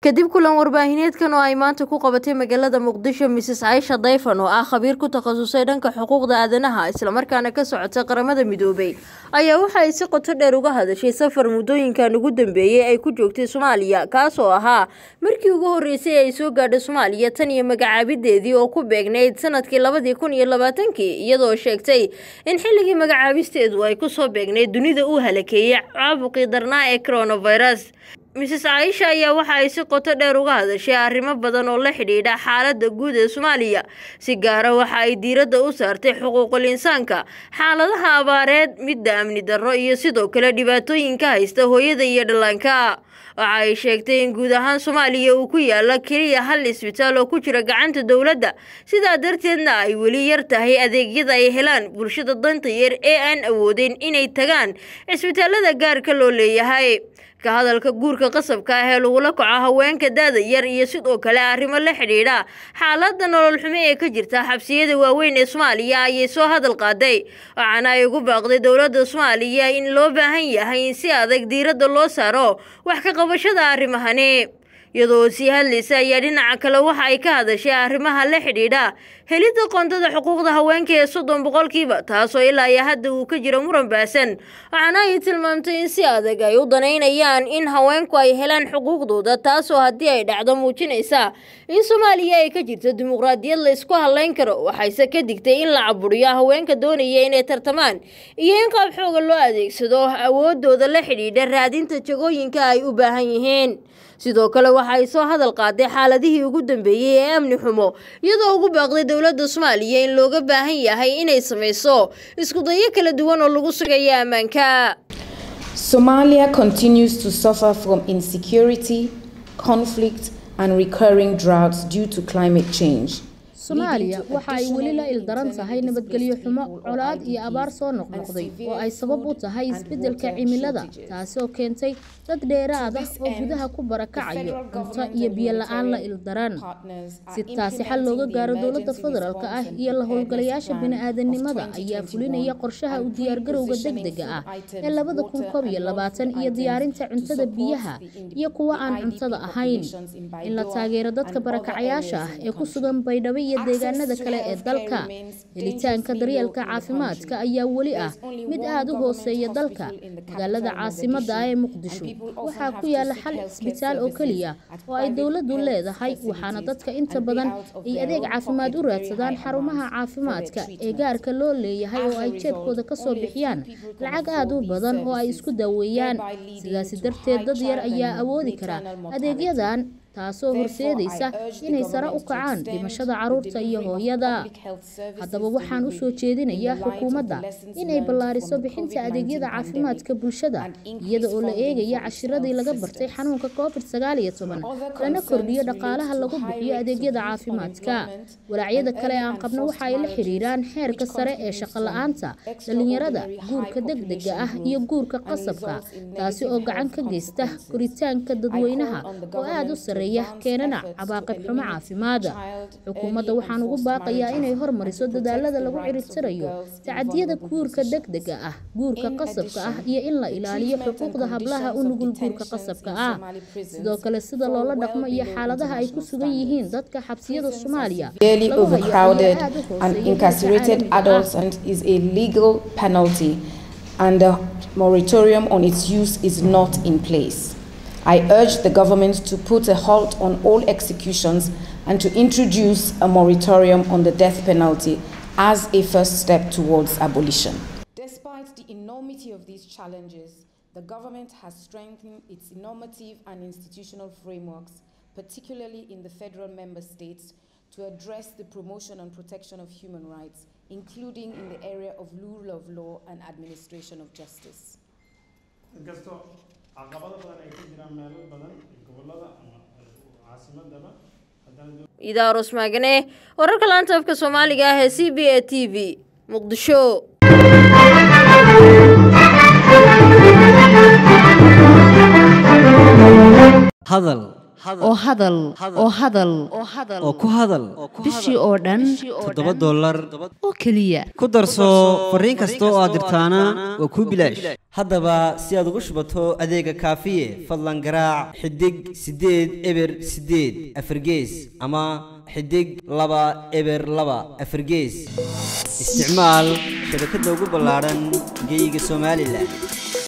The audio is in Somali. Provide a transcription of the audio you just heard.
kadib kulan warbaahineedkan oo ay maanta ku qabatay magaalada muqdisho mrs caisha dayfan oo ah khabiir ku takhasusay dhanka xuquuqda aadanaha islamarkaana ka socota qaramada midoobay ayaa waxa ay si qoto dheer uga hadashay safar muddooyinkan ugu dambeeyey ay ku joogtay soomaaliya kaas oo ahaa markii ugu horreysay ay soo gaadhay soomaaliya tan iyo magacaabideedii oo ku beegnayd sanadkii labadii kun iyo labaatankii iyadoo sheegtay in xilligii magacaabisteedu ay kusoo beegnayd dunida uu halakeeyey caabuqii darnaa ee coronavirus mrs caisha ayaa waxa ay si qoto dheer uga hadashay arrimo badan oo la xidhiidha xaaladda guud ee soomaaliya si gaara waxa ay diiradda u saartay xuquuqul insaanka xaaladaha abaareed midda amni darro iyo sidoo kale dhibaatooyinka haysta hooyada iyo dhallaanka waxa ay sheegtay in guud ahaan soomaaliya uu ku yaala keliya hal isbitaal oo ku jira gacanta dowladda sidaa darteedna ay weli yar tahay adeegyada ay helaan bulshada danta yar ee aan awoodeyn inay tagaan cisbitaalada gaarka loo leeyahay ka hadalka guurka qasabka ah ee lagula kaco haweenka daada yar iyo sidoo kale arrimo la xidhiidha xaaladda nolol xumo ee ka jirta xabsiyada waaweyn ee soomaaliya ayay soo hadal qaaday waxaana ay ugu baaqday dowladda soomaaliya in loo baahan yahay in si adag diiradda loo saaro wax ka qabashada arrimahani iyadoo sii hadlaysa ayaa dhinaca kale waxa ay ka hadashay arrimaha la xidhiidha helidda qoondada xuquuqda haweenka ee soddon boqolkiiba taasoo ilaa iyo hadda uu ka jiro muran baasan waxaana ay tilmaamtay in si adag ay u danaynayaan in haweenku ay helaan xuquuqdooda taasoo haddii ay dhacdo muujinaysa in soomaaliya ay ka jirto dimuqraadiyad la isku hadlayn karo waxayse ka digtay in la caburiyo haweenka doonaya inay tartamaan iyo in qaab xooga loo adeegsado awoodooda la xidhiidha raadinta jagooyinka ay u baahan yihiin sidoo kale waxa ay soo hadal qaaday xaaladihii ugu dambeeyey ee amni xumo iyadoo ugu baaqday dowladda soomaaliya in looga baahan yahay inay samayso iskudayo kala duwan oo lagu sugayo ammaanka Somalia continues to suffer from insecurity, conflict, and recurring droughts due to climate change. soomaaliya waxa ay weli la ildaran tahay nabadgelyo xumo colaad iyo abaar soo noqnoqday oo ay sabab u tahay isbeddelka cimilada taasoo keentay dad dheeraad ah oo gudaha ku barakacayo cunto iyo biyo la-aan la ildaran si taasi xal looga gaaro dowladda federaalka ah iyo la howlgalayaasha bini-aadanimada ayaa fulinaya qorshaha u diyaargarowga degdega ah ee labada kun koob iyo labaatan iyo diyaarinta cuntada biyaha iyo kuwa aan cuntada ahayn in la taageero dadka barakacayaasha ah ee ku sugan baydhabo iyo deegaanada kale ee dalka helitaanka daryeelka caafimaadka ayaa weli ah mid aada u hooseeya dalka magaalada caasimadda ah ee muqdisho waxaa ku yaala xal isbitaal oo keliya oo ay dowladdu leedahay waxaana dadka inta badan ay adeeg caafimaad u raadsadaan xarumaha caafimaadka ee gaarka loo leeyahay oo ay jeebkooda kasoo bixiyaan lacag aada u badan oo ay isku daaweeyaan sidaasi darteed dad yar ayaa awoodi kara adeegyadan taasoo horseedaysa inay sare u kacaan dhimashada caruurta iyo hooyada haddaba waxaan u soo jeedinayaa xukuumadda inay ballaariso bixinta adeegyada caafimaadka bulshada iyada oo la eegaya cashiradii laga bartay xanuunka covid sagaal iyo toban lana kordhiyo dhaqaalaha lagu bixiyo adeegyada caafimaadka walaacyada kale aan qabno waxa ay la xiriiraan xeerka sare ee shaqo la-aanta dhalinyarada guurka degdega ah iyo guurka qasabka taasi oo gacan ka geysta koritaanka dadweynaha oo aada u sare keenana cabaaqib xumo caafimaada xukuumadda waxaan ugu baaqayaa inay hormariso dadaalada lagu ciribtirayo tacadiyada guurka degdega ah guurka qasabka ah iyo in la ilaaliyo xuquuqda hablaha u nugul guurka qasabka ah sidoo kale sida loola dhaqmo iyo xaaladaha ay ku sugan yihiin dadka xabsiyada soomaaliya Barely overcrowded and incarcerated adults and is a legal penalty and the moratorium on its use is not in place. I urge the government to put a halt on all executions and to introduce a moratorium on the death penalty as a first step towards abolition. Despite the enormity of these challenges, the government has strengthened its normative and institutional frameworks, particularly in the federal member states, to address the promotion and protection of human rights, including in the area of rule of law and administration of justice. caqabado badan ay ka jiraan meelo badan gobolada ama caasimadaba idaaros maagane wararka laanta afka soomaaliga ah ee c b a t v muqdisho hadal oo hadal oo hadal oo ku hadal bishii oo dhan toddoba dollar oo keliya ku darso fariin kasta oo aad dirtaana waa kuu bilaash haddaba si aad ugu shubato adeega kaafiye fadlan garaac xidig siddeed eber siddeed afargees ama xidig laba eber laba afargees isticmaal shabakadda ugu ballaadhan geyga somalilan